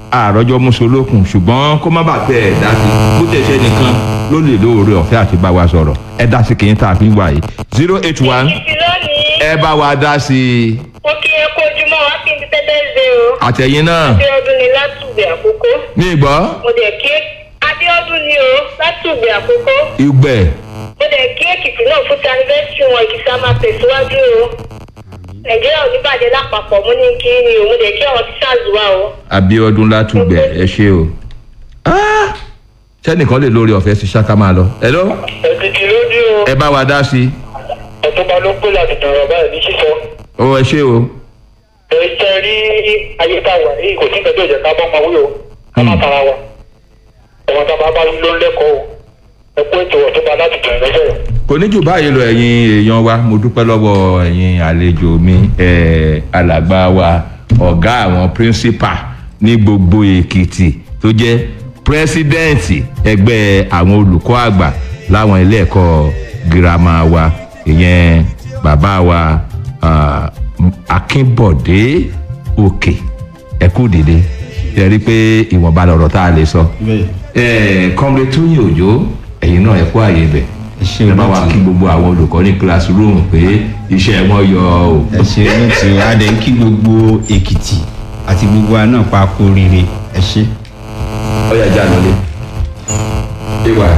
àròjọ mùsùlùkùn ṣùgbọ́n kó má bàa tẹ ẹ̀ dá sí bó tẹ̀ ṣe nìkan ló lè lóore ọ̀fẹ́ àti bá wa sọ̀rọ̀ ẹ dá sí kìí tá a fi ń wà yìí zero eight one Ìfi lónìí, ẹ bá wa dá sí i mo kí ẹ kó ojúmọ́ wá kí n ti tẹ́tẹ́ ṣe o. àtẹ̀yìn náà Abíọ́dún ni látùgbẹ̀ àkókò. ní ìgbọ́ Mo dẹ̀ kí Abíọ́dún ni o látùgbẹ̀ àkókò. ìgbẹ́ Mo dẹ̀ kí Èkìtì náà fún tanifẹ́sì wọn Èkìtì á máa tẹ̀síwájú o. Nàìjíríà ò ní bàjẹ́ lápapọ̀ mo ní kí ni o. Mo dẹ̀ kí àwọn tíṣàz wá o. Abíọ́dún látùgbẹ̀ ẹ ṣe o Ah! sẹ́nìkan lè lóore ọ̀fẹ́ sí ṣáká máa lọ hello ẹ̀kìtì lójú o ẹ bá wa dá sí i ọ̀túnba ló pé láti dọ̀rọ̀ báyìí ní sísọ. ó ẹ ṣe o ẹ ṣe rí ayé tá a wà yìí kò sí nǹkan tó yẹ ká bá máa wúlò ká má tara wa. ẹ̀wọ̀n tá a bá bá ló ń lẹ́kọ̀ọ́ o ẹ kó ètò ọ̀túnba láti dọ̀rọ̀ lọ́sọ̀rọ̀. kò ní jù báyìí lọ ẹ̀yin èèyàn wa mo dúpẹ́ lọ́wọ́ ẹ̀yin àlejò mi ẹ̀ alàgbà wa ọ̀gá àwọn píríncípà ní gbogbo èkìtì tó jẹ́ pírẹ́sídẹ́ǹtì ẹgbẹ́ àwọn olùkọ́ àgbà láwọn ilé ẹ̀kọ́ girama wa ìyẹn bàbá wa ah, akínbọ̀dé òkè ẹ̀kú dìde ẹ rí i pé ìwọ̀nba lọ̀rọ̀ tá a lè sọ bẹ́ẹ̀ kọ́mrẹ́ tóyìn òjò ẹ̀yin náà ẹ kú àyè bẹ̀ ẹ ṣe ẹ bá wa olóòtú kí gbogbo àwọn olùkọ́ ní classroom pé iṣẹ́ wọn yọ o. ẹ ṣe olóòtú adé ń kí gbogbo èkìtì àti gbogbo wa náà pa kó rire ẹ ṣe. ọyà já lọlé. ìwà